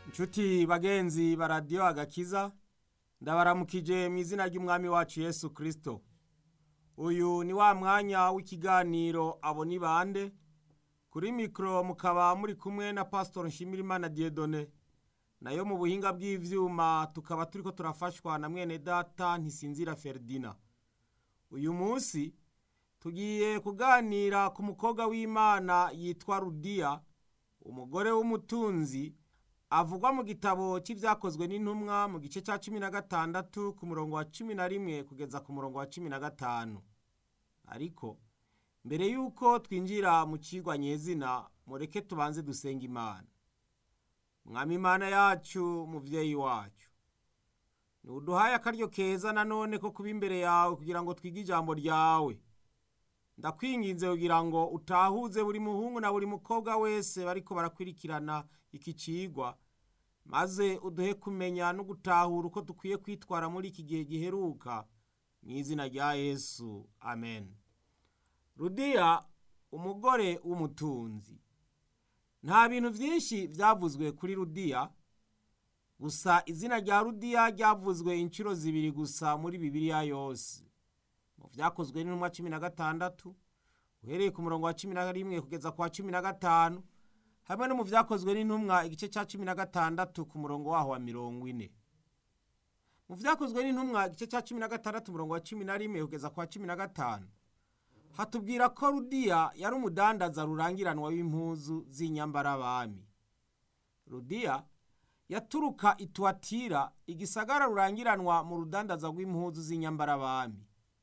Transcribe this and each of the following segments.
nshuti bagenzi ba radiyo agakiza ndabaramukije mu izina ry'umwami wacu yesu kirisito uyu ni wa mwanya w'ikiganiro abo ni bande kuri mikoro mukaba muri kumwe na pasitori nshimirimana diyedone nayo mu buhinga bw'ibyuma tukaba turi ko turafashwa na mwene data ntisinzira feridina uyu munsi tugiye kuganira ku mukobwa w'imana yitwa rudiya umugore w'umutunzi avugwa mu gitabo cy'ibyakozwe n'intumwa mu gice cya cumi na gatandatu ku murongo wa cumi na rimwe kugeza ku murongo wa cumi na gatanu ariko mbere y'uko twinjira mu kigwa nyezina mureke tubanze dusenga imana mwami imana yacu mubyeyi wacu ntuduhaye akaryo keza nanone ko kuba imbere yawe kugira ngo twige ijambo ryawe ndakwinginze kugira ngo utahuze buri muhungu na buri mukobwa wese bariko barakurikirana iki cigwa maze uduhe kumenya no gutahura uko dukwiye kwitwara muri iki gihe giheruka mu izina rya yesu amen rudiya umugore w'umutunzi nta bintu byinshi byavuzwe kuri rudiya gusa izina rya rudiya ryavuzwe inshuro zibiri gusa muri bibiliya yose mu byakozwe n'intumwa cumi na gatandatu uhereye ku murongo wa cumi na rimwe kugeza ku wa cumi na gatanu hamwe no mu byakozwe n'intumwa igice cya cumi na gatandatu ku murongo waho wa mirongo ine mu byakozwe n'intumwa igice cya cumi na gatandatu umurongo wa cumi na rimwe kugeza ku wa cumi na gatanu hatubwira ko rudiya yari umudandaza rurangiranwa w'impuzu z'inyambarabami rudiya yaturuka ituwatira igisagara rurangiranwa mu rudandaza rw'impuzu z'inyambarabami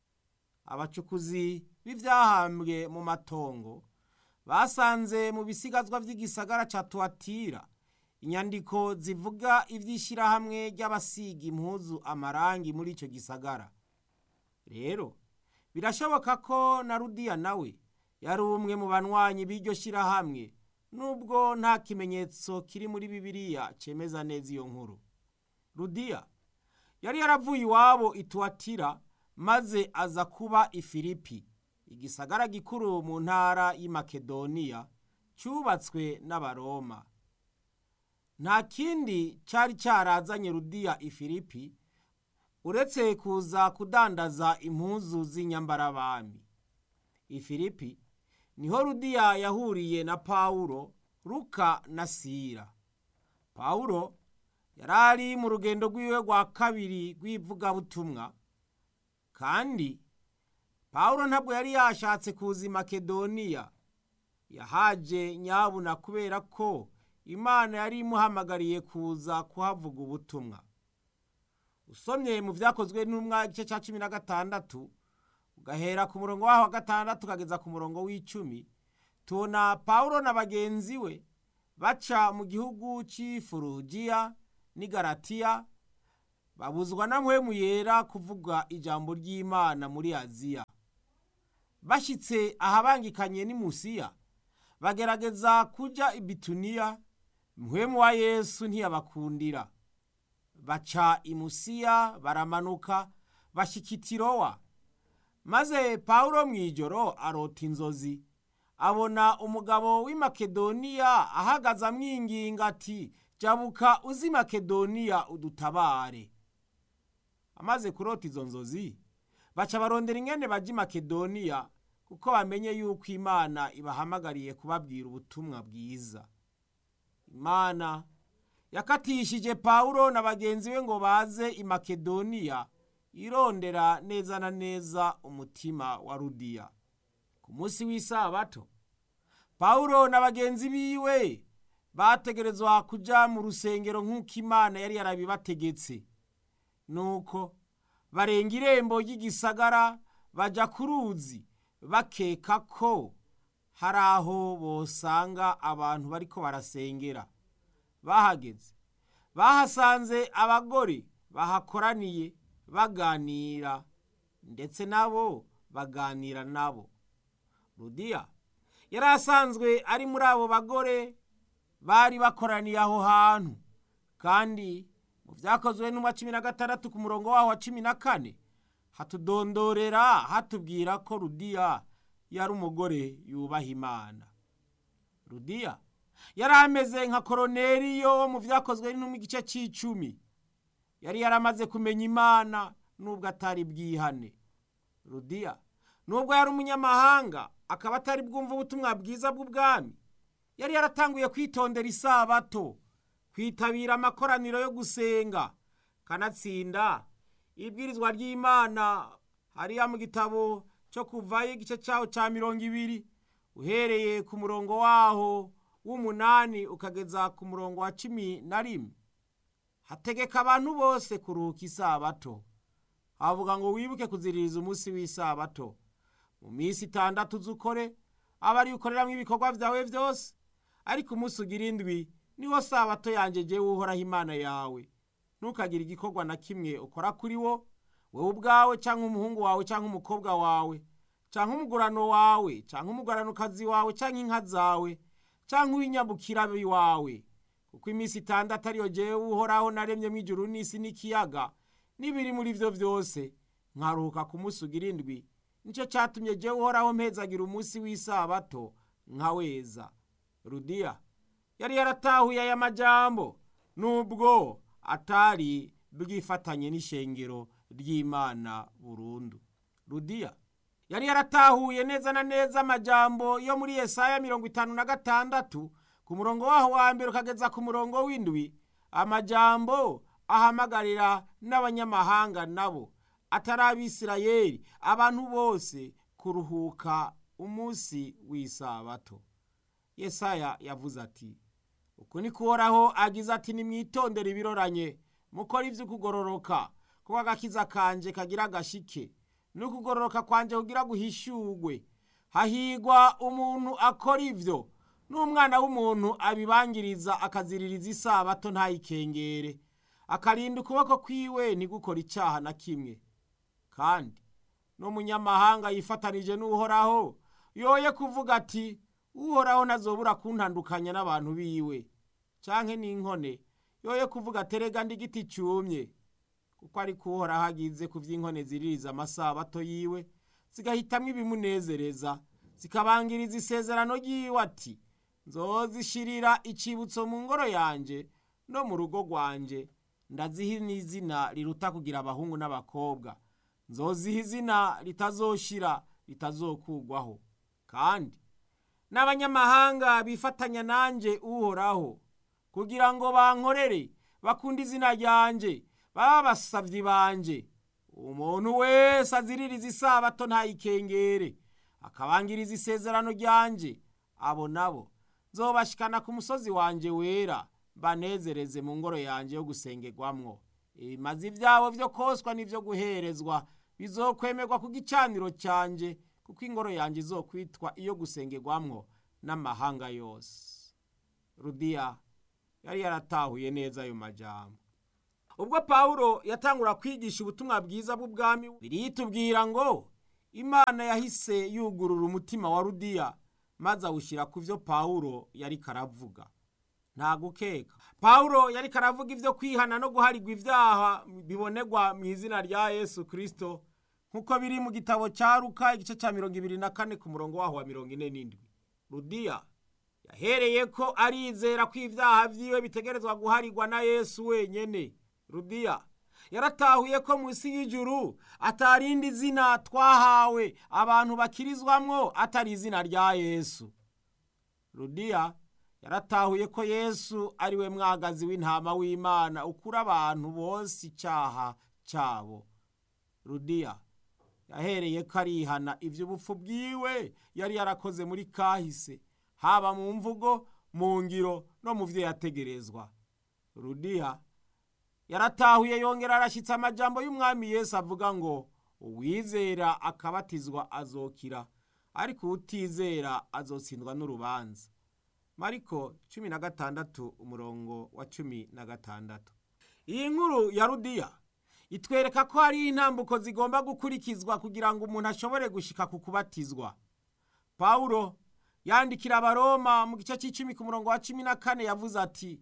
abacukuzi b'ibyahambwe mu matongo basanze mu bisigazwa by'igisagara cya tuwatira inyandiko zivuga iby'ishyirahamwe ry'abasiga impuzu amarangi muri icyo gisagara rero birashoboka ko na rudiya nawe yari umwe mu banywanyi b'iryo shyirahamwe nubwo nta kimenyetso kiri muri bibiliya cyemeza neza iyo nkuru rudiya yari yaravuye iwabo ituwatira maze aza kuba ifilipi igisagara gikuru mu ntara y'Imakedoniya cyubatswe n'abaroma nta kindi cyari cyarazanye rudiya ifilipi uretse kuza kudandaza impuzu z'inyambarabami ifilipi niho rudiya yahuriye na pawulo ruka na sira pawulo yari ari mu rugendo rw'iwe rwa kabiri rw'ivugabutumwa kandi pawulo ntabwo yari yashatse kuza i makedoniya yahaje nyabuna kubera ko imana yari imuhamagariye kuza kuhavuga ubutumwa usomye mu byakozwe n'umwa igice cya cumi na gatandatu ugahera ku murongo waho wa gatandatu ukageza ku murongo w'icumi tubona pawulo na bagenzi we baca mu gihugu cy'ifurugiya n'igaratiya babuzwa na muhemu yera kuvuga ijambo ry'imana muri aziya bashyitse ahabangikanye n'imusiya bagerageza kujya i bituniya muhemu wa yesu ntiyabakundira baca imusiya baramanuka bashyika itirowa maze pawulo mu ijoro arota inzozi abona umugabo w'i makedoniya ahagaze amwinginga ati jabuka uzi makedoniya udutabare amaze kurota izo nzozi baca barondera ingene bajya i makedoniya kuko bamenye yuko imana ibahamagariye kubabwira ubutumwa bwiza imana yakatishije pawulo na bagenzi be ngo baze i makedoniya irondera neza na neza umutima wa rudiya ku munsi w'isabato pawulo na bagenzi biwe bategerezwa kujya mu rusengero nk'uko imana yari yarabibategetse nuko barenga irembo ry'igisagara bajya ku ruzi bakeka ko hari aho bosanga abantu bariko barasengera bahageze bahasanze abagore bahakoraniye baganira ndetse nabo baganira nabo rudiya yari asanzwe ari muri abo bagore bari bakoraniye aho hantu kandi mu byakozwe n'umwa cumi na gatandatu ku murongo waho wa cumi na kane hatudondorera hatubwira ko rudiya yari umugore yubaha imana rudiya yari ameze nka koroneriyo wo mu byakozwe no mu gice cy'icumi yari yaramaze kumenya imana nubwo atari bwihane rudiya nubwo yari umunyamahanga akaba atari bwumva ubutumwa bwiza bw'ubwami yari yaratanguye kwitondera isabato kwitabira amakoraniro yo gusenga kanatsinda ibwirizwa ry'imana hariya mu gitabo cyo kuvayo igice cyaho cya mirongo ibiri uhereye ku murongo waho w'umunani ukageza ku murongo wa cumi na rimwe hategeka abantu bose kuruhuka isabato havuga ngo wibuke kuziririza umunsi w'isabato mu minsi itandatu z'ukore aba ari ukoreramo ibikorwa byawe byose ariko umunsi ugira indwi niwo sabato yanjye jyewe uhoraho imana yawe ntukagire igikorwa na kimwe ukora kuri wo wowe ubwawe cyangwa umuhungu wawe cyangwa umukobwa wawe cyangwa umugurano wawe cyangwa umuguranokazi wawe cyangwa inka zawe cyangwa uw'inyabukirabi wawe kuko iminsi itandatu ariyo jyewe uhoraho naremyemo ijuru n'isi n'ikiyaga n'ibiri muri byo byose nkaruhuka ku munsi ugira indwi nicyo cyatumye jyewe uhoraho mpezagira umunsi w'isabato nkaweza rudiya yari yaratahuye aya majambo nubwo atari bwifatanye n'ishengero ry'imana burundu rudiya yari yaratahuye neza na neza amajambo yo muri yesaya mirongo itanu na gatandatu ku murongo waho wa mbere ukageza ku murongo w'indwi amajambo ahamagarira n'abanyamahanga nabo atari abisirayeli abantu bose kuruhuka umunsi w'isabato yesaya yavuze ati uku ni kuhoraho agize ati nimwitondere ibiroranye mukore iby'ukugororoka kuko agakiza kanje kagira agashike n'ukugororoka kwanje kugira guhishurwe hahigwa umuntu akora ibyo n'umwana w'umuntu abibangiriza akaziririza isabato ntayikengere akarinda ukuboko kwiwe ntigukore icyaha na kimwe kandi n'umunyamahanga yifatanije n'uhoraho yoye kuvuga ati uhoraho ntazobura kuntandukanya n'abantu biwe cyangwa n'inkone yoye kuvuga aterega igiti cyumye kuko ari uhoraho agize ku by'inkone ziririza amasabato yiwe zigahitamo ibimunezereza zikabangiriza isezerano ry'iwe ati nzozishirira icyibutso mu ngoro yanjye no mu rugo rwanjye ndaziha n'izina riruta kugira abahungu n'abakobwa nzoziha izina ritazoshira ritazokugwaho kandi n'abanyamahanga bifatanya nanjye uhoraho kugira ngo bankorere bakunde izina ryanjye baba abasabyi banjye umuntu wese aziririza isabato ntayikengere akabangiriza isezerano ryanjye abo nabo nzobashikana ku musozi wanjye wera banezereze mu ngoro yanjye yo gusengerwamwo ibimazi byabo byo koswa n'ibyo guherezwa bizokwemerwa ku gicaniro cyanjye kuko ingoro yanjye izokwitwa iyo gusengerwamwo n'amahanga yose rudiya yari yaratahuye neza ayo majambo ubwo pawulo yatangura kwigisha ubutumwa bwiza bw'ubwami biriyitubwira ngo imana yahise yugurura umutima wa rudiya maze awushyira ku byo pawulo yari karavuga nta gukeka pawulo yari karavuga ibyo kwihana no guharigwa ibyaha bibonegwa mu izina rya yesu kirisito nk'uko biri mu gitabo cya ruka igice cya mirongo ibiri na kane ku murongo waho wa mirongo ine n'indwi rudiya yahereye ko arizera ko ibyaha byiwe bitegerezwa guharigwa na yesu wenyine rudiya yaratahuye ko munsi y'ijuru atarindi zina twahawe abantu bakirizwamwo atari izina rya yesu rudiya yaratahuye ko yesu ari we mwagazi w'intama w'imana ukura abantu bose icyaha cyabo rudiya yahereye ko arihana iby'ubupfu bwiwe yari yarakoze muri kahise haba mu mvugo mu ngiro no mu byo yategerezwa rudiya yaratahuye yongera arashyitse amajambo y'umwami Yesu avuga ngo uwizera akabatizwa azokira ariko utizera azotsindwa n'urubanza mariko cumi na gatandatu umurongo wa cumi na gatandatu iyi nkuru ya rudiya itwereka ko hari intambuko zigomba gukurikizwa kugira ngo umuntu ashobore gushika ku kubatizwa pawulo yandikira abaroma mu gice cy'icumi ku murongo wa cumi na kane yavuze ati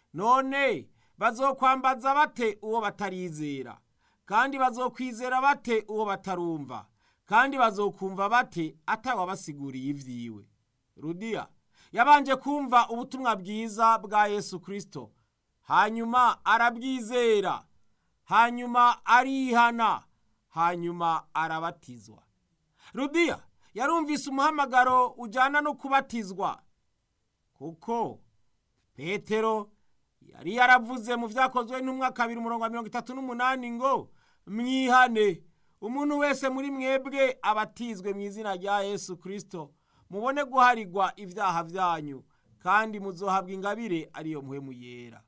none bazokwambaza bate uwo batarizera kandi bazokwizera bate uwo batarumva kandi bazokumva bate atawabasiguriye ibyiwe rudiya yabanje kumva ubutumwa bwiza bwa yesu kirisito hanyuma arabwizera hanyuma arihana hanyuma arabatizwa rudiya yarumvise umuhamagaro ujyana no kubatizwa kuko petero yari yaravuze mu byakozwe n'umwaka kabiri umurongo wa mirongo itatu n'umunani ngo mwihane umuntu wese muri mwebwe abatizwe mu izina rya yesu kirisito mubone guharigwa ibyaha byanyu kandi muzohabwa ingabire ariyo muhemu yera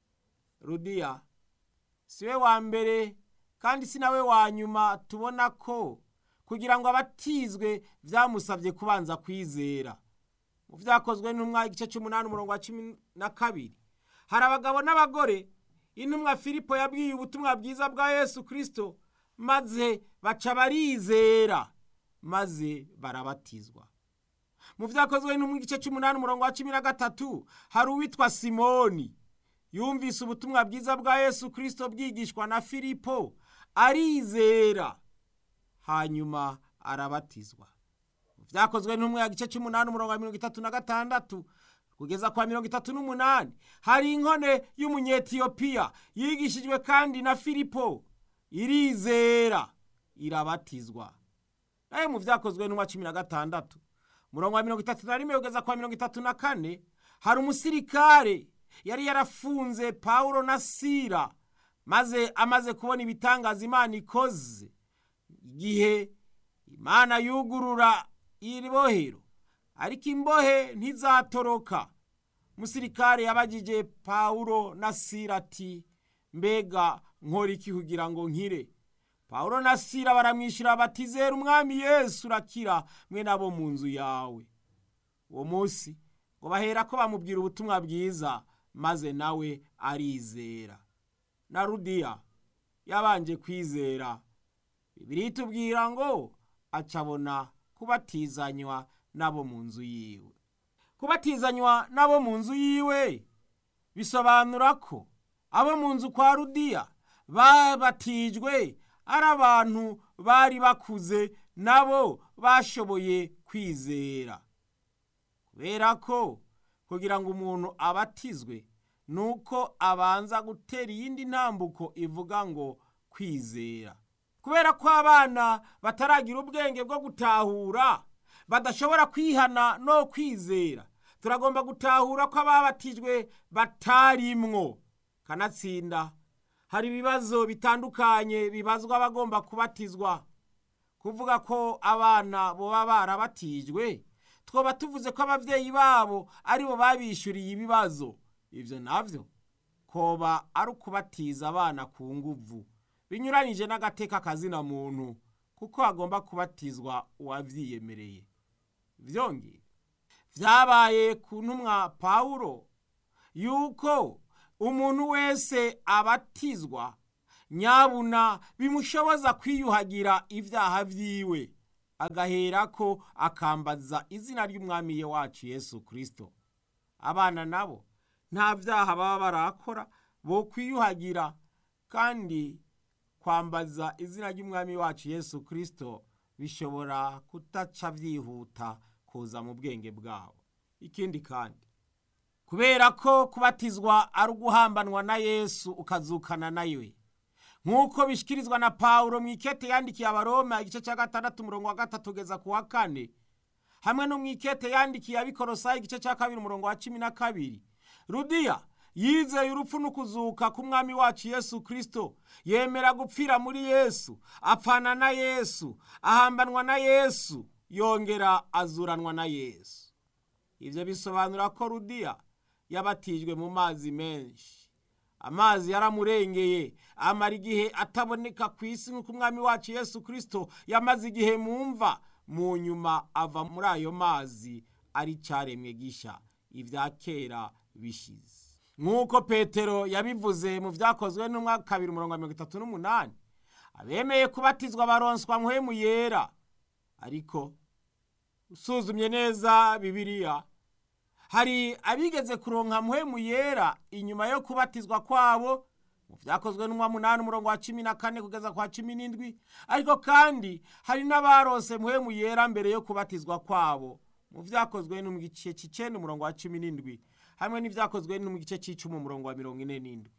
rudiya si we wa mbere kandi si nawe wa nyuma tubona ko kugira ngo abatizwe byamusabye kubanza kwizera mu byakozwe n'intumwa igice cy'umunani umurongo wa cumi na kabiri hari abagabo n'abagore intumwa filipo yabwiye ubutumwa bwiza bwa yesu kirisito maze baca barizera maze barabatizwa mu byakozwe n'intumwa igice cy'umunani umurongo wa cumi na gatatu hari uwitwa simoni yumvise ubutumwa bwiza bwa yesu kirisito bwigishwa na filipo arizera hanyuma arabatizwa byakozwe n'umwe ya gice cy'umunani umurongo wa mirongo itatu na gatandatu kugeza kwa mirongo itatu n'umunani hari inkone y'umunyetiyopiya yigishijwe kandi na filipo irizera irabatizwa nayo mu byakozwe n'umwa cumi na gatandatu umurongo wa mirongo itatu na rimwe kugeza kwa mirongo itatu na kane hari umusirikare yari yarafunze pawulo na sira maze amaze kubona ibitangaza imana ikoze igihe imana yugurura iri bohero ariko imbohe ntizatoroka umusirikare yabagije pawulo na sira ati mbega nkora iki kugira ngo nkire pawulo na sira baramwishyura bati zera umwami yesu urakira mwe nabo mu nzu yawe uwo munsi ngo bahera ko bamubwira ubutumwa bwiza maze nawe arizera na rudiya yabanje kwizera bibiri itubwira ngo acabona kubatizanywa n'abo mu nzu yiwe kubatizanywa n'abo mu nzu yiwe bisobanura ko abo mu nzu kwa rudiya babatijwe ari abantu bari bakuze nabo bashoboye kwizera kubera ko kugira ngo umuntu abatizwe ni uko abanza gutera iyindi ntambuko ivuga ngo kwizera kubera ko abana bataragira ubwenge bwo gutahura badashobora kwihana no kwizera turagomba gutahura ko ababatijwe batarimwo kanatsinda hari ibibazo bitandukanye bibazwa abagomba kubatizwa kuvuga ko abana boba barabatijwe twoba tuvuze ko ababyeyi babo aribo babishyuriye ibibazo ibyo nabyo koba ari ukubatiza abana ku nguvu binyuranyije n'agateka kazina muntu kuko hagomba kubatizwa uwabyiyemereye byongeye byabaye ku ntumwa pawulo yuko umuntu wese abatizwa nyabuna bimushoboza kwiyuhagira ibyaha byiwe agahera ko akambaza izina ry'umwami wacu yesu kirisito abana nabo nta byaha baba barakora bo kwiyuhagira kandi kwambaza izina ry'umwami wacu yesu kirisito bishobora kutaca byihuta kuza mu bwenge bwabo ikindi kandi kubera ko kubatizwa ari uguhambanwa na yesu ukazukana nawe nk'uko bishyikirizwa na pawulo mu ikete yandikiye abaroma igice cya gatandatu umurongo wa gatatu ugeza ku wa kane hamwe no mu ikete yandikiye abikorosayi igice cya kabiri umurongo wa cumi na kabiri rudiya yizeye urupfu n'ukuzuka k'umwami wacu yesu kirisito yemera gupfira muri yesu apfana na yesu ahambanwa na yesu yongera azuranwa na yesu ibyo bisobanura ko rudiya yabatijwe mu mazi menshi amazi yaramurengeye amara igihe ataboneka ku isi nk'uko umwami wacu yesu kirisito yamaze igihe mu mva mu nyuma ava muri ayo mazi ari cyaremwe gisha ibya kera bishize nk'uko petero yabivuze mu byakozwe n'umwaka kabiri mirongo mirongo itatu n'umunani abemeye kubatizwa baronswa muhemu yera ariko usuzumye neza bibiliya hari abigeze kuronka muhemu yera inyuma yo kubatizwa kwabo mu byakozwe n'umwa munani umurongo wa cumi na kane kugeza kwa cumi n'indwi ariko kandi hari n'abarose muhemu yera mbere yo kubatizwa kwabo mu byakozwe no mu gice cy'icenda umurongo wa cumi n'indwi hamwe n'ibyakozwe no mu gice cy'icumi umurongo wa mirongo ine n'indwi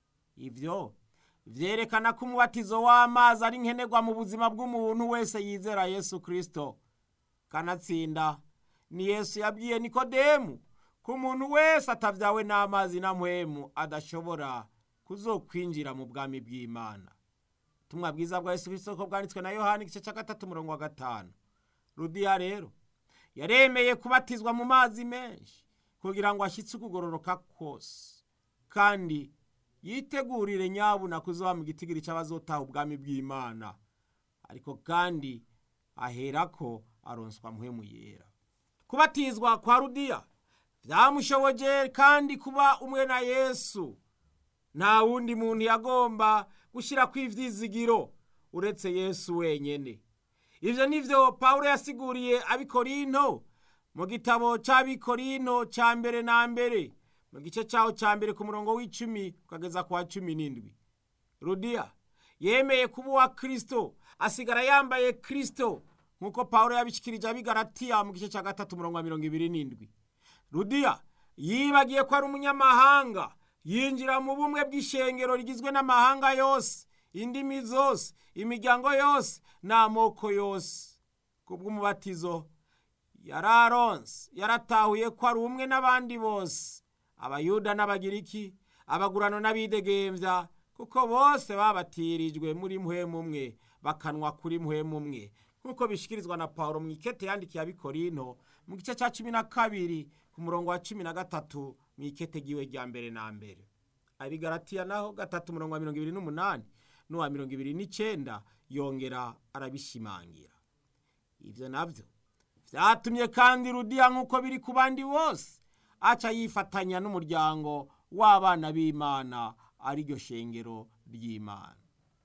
ibyo vyerekana ko umubatizo w'amazi ari nkenerwa mu buzima bw'umuntu wese yizera yesu kristo kanatsinda ni yesu yabwiye nikodemu ko umuntu wese atavyawe n'amazi na mpwemu adashobora kuzokwinjira mu bwami bw'imana ubutumwa bwiza bwa yesu kristo ko bwanditswe na yohani igice cya gatatu umurongo wa gatanu rudiya rero yaremeye kubatizwa mu mazi menshi kugira ngo ashyitse ukugororoka kose kandi yitegurire nyabuna kuzoba mu gitigiri cy'abazotaha ubwami bw'imana ariko kandi aherako aronswa mpwemu yera kubatizwa kwa rudiya byamushoboje kandi kuba umwe na yesu nta wundi muntu yagomba gushyira ku ivyizigiro uretse yesu wenyene ivyo nivyo pawulo yasiguriye abikorinto mu gitabo c'abikorinto ca mbere na mbere mu gice caho ca mbere ku murongo w'icumi ukageza ku wa cumi n'indwi rudiya yemeye kuba uwa kristo asigara yambaye kristo nk'uko pawulo yabishikirije abigaratiya mu gice ca gatatu umurongo wa mirongo ibiri n'indwi rudiya yibagiye ko ari umunyamahanga yinjira mu bumwe bw'ishengero rigizwe n'amahanga yose indimi zose imiryango yose n'amoko yose kubw'umubatizo yararonse yaratahuye ko ari umwe n'abandi bose abayuda n'abagiriki abagurano n'abidegembya kuko bose babatirijwe muri mpwemu umwe bakanwa kuri mpwemu umwe nk'uko bishikirizwa na pawulo mu ikete yandikiye abikorinto mu gice cya cumi na kabiri ku murongo wa cumi na gatatu mu ikete giwe rya mbere na mbere abigaratiya naho gatatu umurongo wa mirongo ibiri n'umunani n'uwa mirongo ibiri n'icenda yongera arabishimangira ibyo nabyo byatumye kandi rudiya nk'uko biri ku bandi bose aca yifatanya n'umuryango w'abana b'imana ariryo shengero ry'imana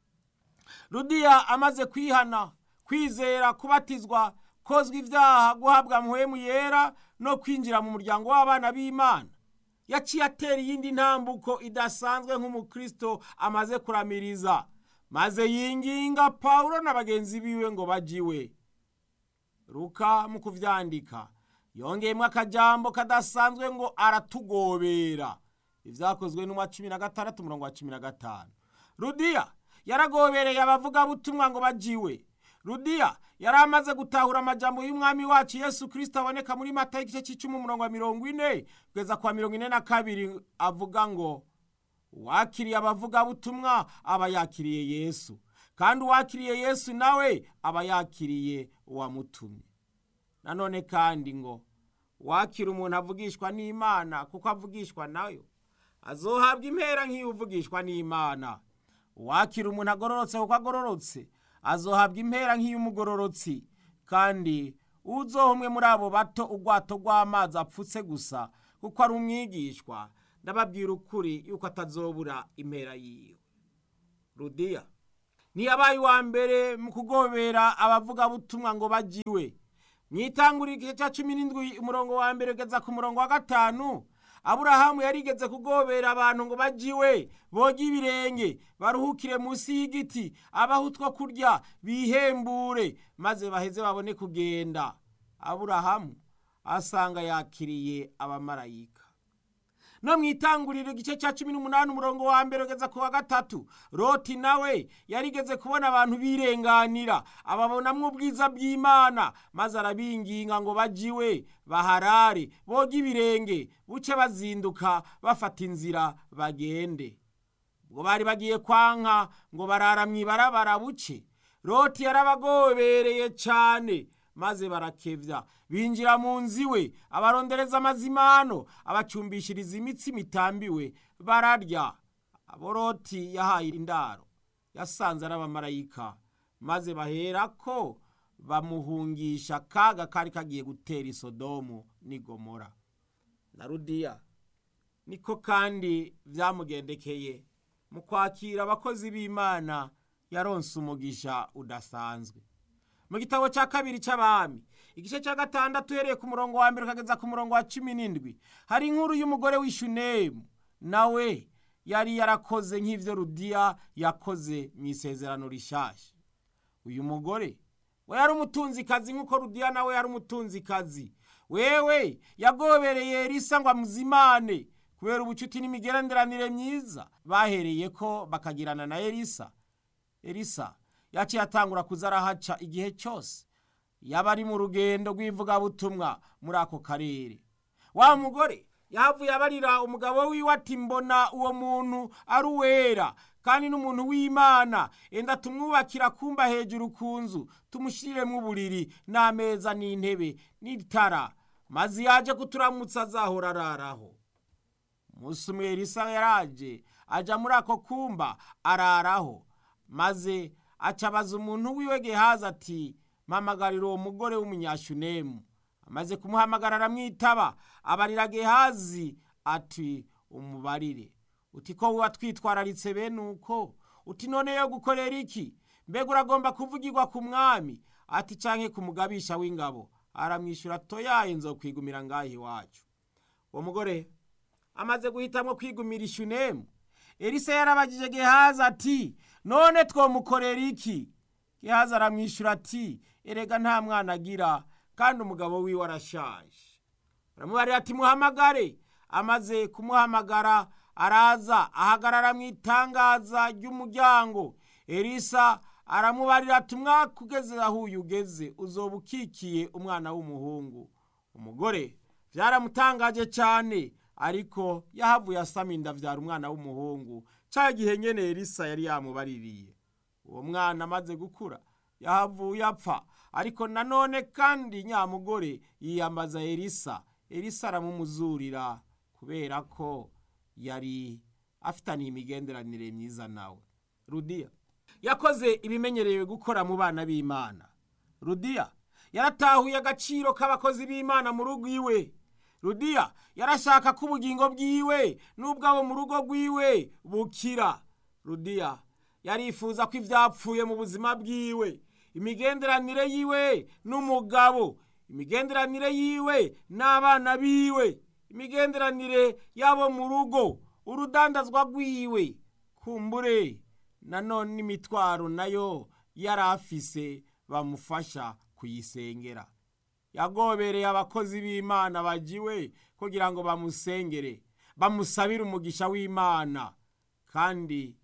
rudiya amaze kwihana kwizera kubatizwa kozwa ibyaha guhabwa muhemu yera no kwinjira mu muryango w'abana b'imana yaciye atera iyindi ntambuko idasanzwe nk'umukristo amaze kuramiriza maze yinginga pawulo na bagenzi biwe ngo bajiwe ruka mu kuvyandika yongeyemo akajambo kadasanzwe ngo aratugobera ivyakozwe n'umwa cumi na gatandatu umurongo wa cumi na gatanu rudiya yaragobereye abavugabutumwa ngo bajiwe rudiya yari amaze gutahura amajambo y'umwami wacu yesu kirisito aboneka muri mata y'igice cy'icumi umurongo wa mirongo ine kugeza kwa mirongo ine na kabiri avuga ngo uwakiriye abavugabutumwa aba yakiriye yesu kandi uwakiriye yesu nawe aba yakiriye uwamutumye nanone kandi ngo wakira umuntu avugishwa n'imana kuko avugishwa nayo azohabwa impera nk'iyo uvugishwa n'imana uwakira umuntu agororotse kuko agororotse azohabwa impera nk'iy'umugororotsi kandi uzoha umwe muri abo bato ubwato rw'amazi apfutse gusa kuko ari umwigishwa ndababwira ukuri yuko atazobura impera yiwe rudiya ntiyabaye uwa mbere mu kugobera abavugabutumwa ngo bajiwe mu itanguriro igice cya cumi n'indwi umurongo wa mbere ugeza ku murongo wa gatanu aburahamu yarigeze kugobera abantu ngo bajiwe boge ibirenge baruhukire munsi y'igiti abaho utwo kurya bihembure maze baheze babone kugenda aburahamu asanga yakiriye abamarayika no mu itanguriro igice cya cumi n'umunani umurongo wa mbere ugeza ku wa gatatu roti nawe yarigeze kubona abantu birenganira ababonamwo ubwiza bw'imana maze arabinginga ngo bajiwe baharare boge ibirenge buce bazinduka bafata inzira bagende ubwo bari bagiye kwanka ngo barara mu ibarabara buce roti yarabagobereye cyane maze barakevya binjira mu nzu iwe abarondereza amazimano abacumbishiriza imitsi mitambiwe bararya aboroti yahaye indaro yasanze ari abamarayika maze baherako bamuhungisha akaga kari kagiye gutera isodomu n'igomora na rudiya niko kandi byamugendekeye mu kwakira abakozi b'imana yaronse umugisha udasanzwe mu gitabo cya kabiri cy'abami igice cya gatandatu uhereye ku murongo wa mbere ukageza ku murongo wa cumi n'indwi hari inkuru y'umugore w'ishunemu nawe yari yarakoze nk'ibyo rudiya yakoze mu isezerano rishashya uyu mugore we yari umutunzikazi nk'uko rudiya nawe yari umutunzikazi wewe yagobereye elisa ngo amuzimane kubera ubucuti n'imigenderanire myiza bahereye ko bakagirana na elisa elisa yaciye atangura kuza arahaca igihe cyose yaba ari mu rugendo rw'ivugabutumwa muri ako karere wa mugore yahavuye abarira umugabo wiwe ati mbona uwo muntu ari uwera kandi n'umuntu w'imana enda tumwubakira kumba hejuru ku nzu tumushyiremo uburiri n'ameza n'intebe n'itara maze yaje kuturamutsa azahora araraho umunsi umwe elisa yaraje ajya muri ako kumba araraho maze acabaza umuntu wiwe gehazi ati mpamagarira uwo mugore w'umunyashunemu amaze kumuhamagara aramwitaba abarira gehazi ati umubarire uti ko wuba twitwararitse bene uko uti none yo gukorera iki mbega uragomba kuvugirwa ku mwami ati canke ku mugabisha w'ingabo aramwishyura toyaye nzokwigumira ngaho iwacu uwo mugore amaze guhitamo kwigumira ishunemu elisa yarabagije gehazi ati none twomukorera iki gehazi aramwishyura ati erega nta mwana agira kandi umugabo wiwe arashaje aramubarira ati muhamagare amaze kumuhamagara araza ahagarara mu itangaza ry'umuryango elisa aramubarira ati umwaka ugeze aho uyu ugeze uzoba ukikiye umwana w'umuhungu umugore byaramutangaje cyane ariko yahavuye asama inda abyara umwana w'umuhungu cya gihe nyine elisa yari yamubaririye uwo mwana amaze gukura yahavuye apfa ariko nanone kandi nyamugore yiyambaza elisa elisa aramumuzurira kubera ko yari afitaniye imigenderanire myiza nawe rudiya yakoze ibimenyerewe gukora mu bana b'imana rudiya yaratahuye agaciro k'abakozi b'imana mu rugo iwe rudiya yarashaka ko ubugingo bwiwe n'ubwabo mu rugo rwiwe bukira rudiya yarifuza ko ibyapfuye mu buzima bwiwe imigenderanire yiwe n'umugabo imigenderanire yiwe n'abana biwe imigenderanire yabo mu rugo urudandazwa rwiwe kumbure nanone imitwaro nayo yari afise bamufasha kuyisengera yagobereye abakozi b'imana bagiwe kugira ngo bamusengere bamusabire umugisha w'imana kandi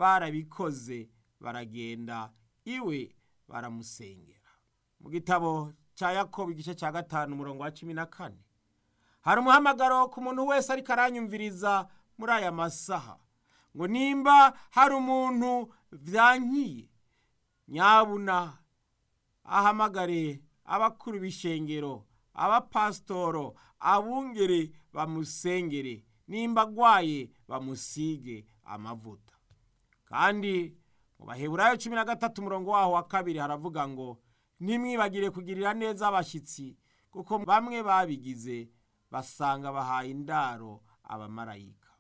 barabikoze baragenda iwe baramusengera mu gitabo cya yakobo igice cya gatanu umurongo wa cumi na kane hari umuhamagaro ku muntu wese ariko aranyumviriza muri aya masaha ngo nimba hari umuntu byankiye nyabuna ahamagare abakuru b'ishengero abapasitoro abungere bamusengere nimba agwaye bamusige amavuta kandi mu baheburayo cumi na gatatu umurongo waho wa kabiri haravuga ngo ntimwibagire kugirira neza abashyitsi kuko bamwe babigize basanga bahaye indaro abamarayika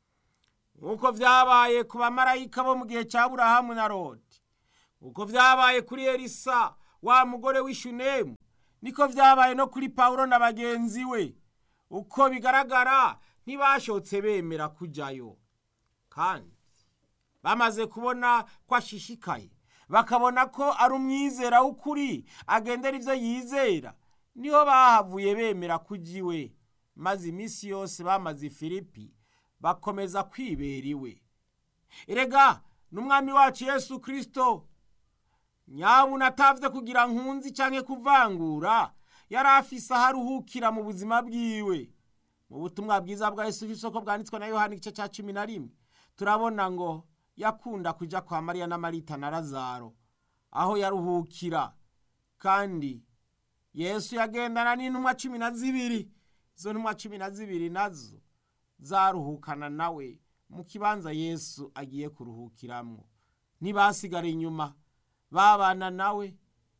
nk'uko byabaye ku bamarayika bo mu gihe cya burahamu na rodi nk'uko byabaye kuri elisa wa mugore w'ishunemu niko byabaye no kuri pawulo na bagenzi we uko bigaragara ntibashotse bemera kujyayo kandi bamaze kubona ko ashishikaye bakabona ko ari umwizera w'ukuri agendera ibyo yizera niho bahavuye bemera kujya iwe maze iminsi yose bamaze filipi bakomeza kwibera iwe erega n'umwami wacu yesu kirisito nyabuna atavye kugira nkunzi canke kuvangura yari afise aho aruhukira mu buzima bwiwe mu butumwa bwiza bwa yesu kirisito ko bwanditswe na yohani igice ca cumi na rimwe turabona ngo yakunda kuja kwa mariya na marita na lazaro aho yaruhukira kandi yesu yagendana n'intumwa cumi na zibiri izo ntumwa cumi na zibiri nazo zaruhukana nawe mu kibanza yesu agiye kuruhukiramwo ntibasigara inyuma babana nawe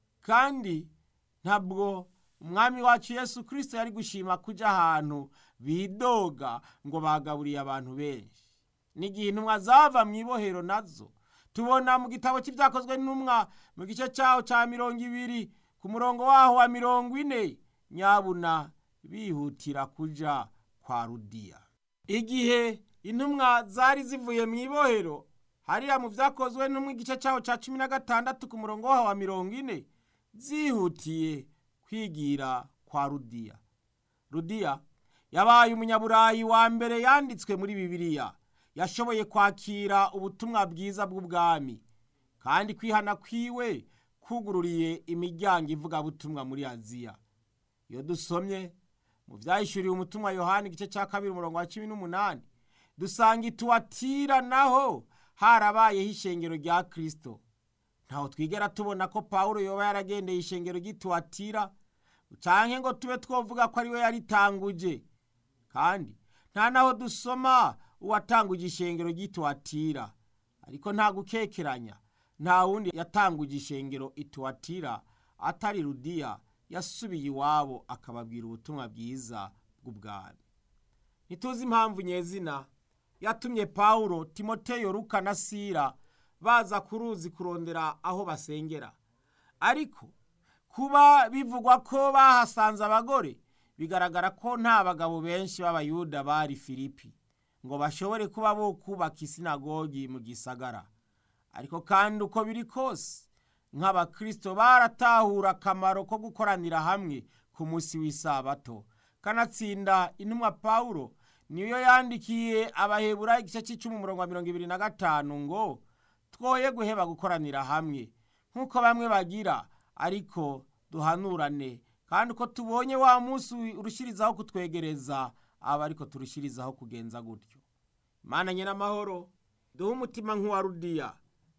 kandi ntabwo umwami wacu yesu kirisito yari gushima kujya ahantu bidoga ngo bagaburiye abantu benshi n'igihe intumwa zava mu ibohero nazo tubona mu gitabo cy'ibyakozwe n'intumwa mu gice cyaho cya mirongo ibiri ku murongo waho wa mirongo ine nyabuna bihutira kuja kwa rudiya igihe intumwa zari zivuye mu ibohero hariya mu byakozwe n'umwe igice cyaho cya cumi na gatandatu ku murongo waho wa mirongo ine zihutiye kwigira kwa rudiya rudiya yabaye umunyaburayi wa mbere yanditswe muri bibiliya yashoboye kwakira ubutumwa bwiza bw'ubwami kandi kwihana kwiwe kugururiye imiryango ivugabutumwa muri aziya iyo dusomye mu byahishuriwe umutumwa yohani igice cya kabiri umurongo wa cumi n'umunani dusanga ituwatira naho harabayeho ishengero rya kirisito ntaho twigera tubona ko pawulo yoba yaragendeye ishengero ry'ituwatira cyangwa ngo tube twavuga ko ariwe yaritanguje kandi nta naho dusoma uwatanguje ishengero ry'ituwatira ariko nta gukekeranya nta wundi yatanguje ishengero ituwatira atari rudiya yasubiye iwabo akababwira ubutumwa bwiza bw'ubwami ntituzi impamvu nyezina yatumye pawulo timoteyo ruka na sira baza ku ruzi kurondera aho basengera ariko kuba bivugwa ko bahasanze abagore bigaragara ko nta bagabo benshi b'abayuda bari filipi ngo bashobore kuba bo kubaka isinagogi mu gisagara ariko kandi uko biri kose nk'abakirisito baratahura akamaro ko gukoranira hamwe ku munsi w'isabato kanatsinda intumwa pawulo niyo yandikiye abaheburayo igice cy'icumi umurongo wa mirongo ibiri na gatanu ngo twoye guheba gukoranira hamwe nk'uko bamwe bagira ariko duhanurane kandi uko tubonye wa munsi urushirizaho kutwegereza aba ariko turushirizaho kugenza gutyo imana n'amahoro duhe umutima nk'uwa rudiya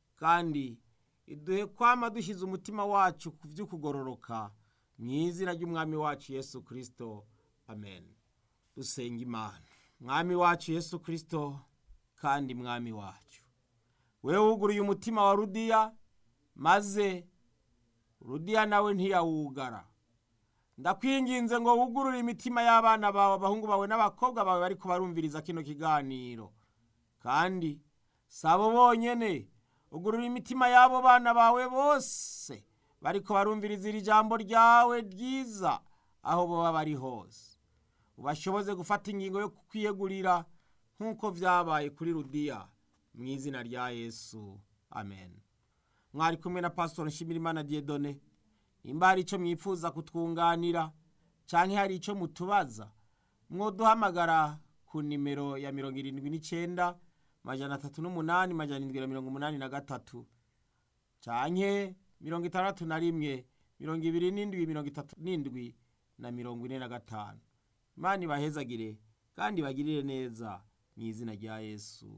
kandi iduhe kwama dushyize umutima wacu ku by'ukugororoka mu izina ry'umwami wacu yesu kirisito amen dusenga imana mwami wacu yesu kirisito kandi mwami wacu wewe wuguruye umutima wa rudiya maze rudiya nawe ntiyawugara ndakwinginze ngo wugurure imitima y'abana bawe abahungu bawe n'abakobwa bawe bari kubarumviriza kino kiganiro kandi sabo bonyene ugurura imitima y'abo bana bawe bose bari kubarumviriza iri jambo ryawe ryiza aho baba bari hose ubashoboze gufata ingingo yo kwiyegurira nk'uko byabaye kuri rudiya mu izina rya yesu amen mwari kumwe na pasitori nshimirimana diedone nimba hari icyo mwifuza kutwunganira cyangwa hari icyo mutubaza mwoduhamagara ku nimero ya mirongo irindwi n'icyenda majana atatu n'umunani majana indwi na mirongo umunani na gatatu cyangwa mirongo itandatu na rimwe mirongo ibiri n'indwi mirongo itatu n'indwi na mirongo ine na gatanu imana ibahezagire kandi bagirire neza mu izina rya yesu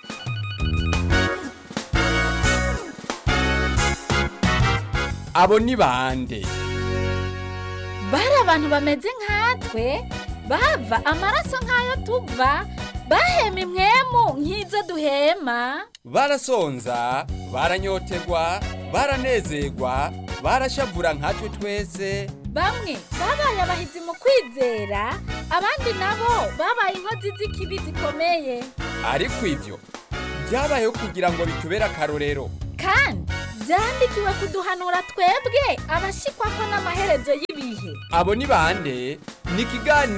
abo ni bande bari abantu bameze nkatwe bava amaraso nk'ayo tuva bahema imwemu nk'izo duhema barasonza baranyotegwa baranezerwa barashavura nkatwe twese bamwe babaye abahizi mu kwizera abandi nabo babaye inkozi z'ikibi zikomeye ariko ibyo byabayeho kugira ngo bitubere akarorero kandi byandikiwe kuduhanura twebwe abashikwa ko n'amaherezo y'ibihe abo ni bande ni ikiganiro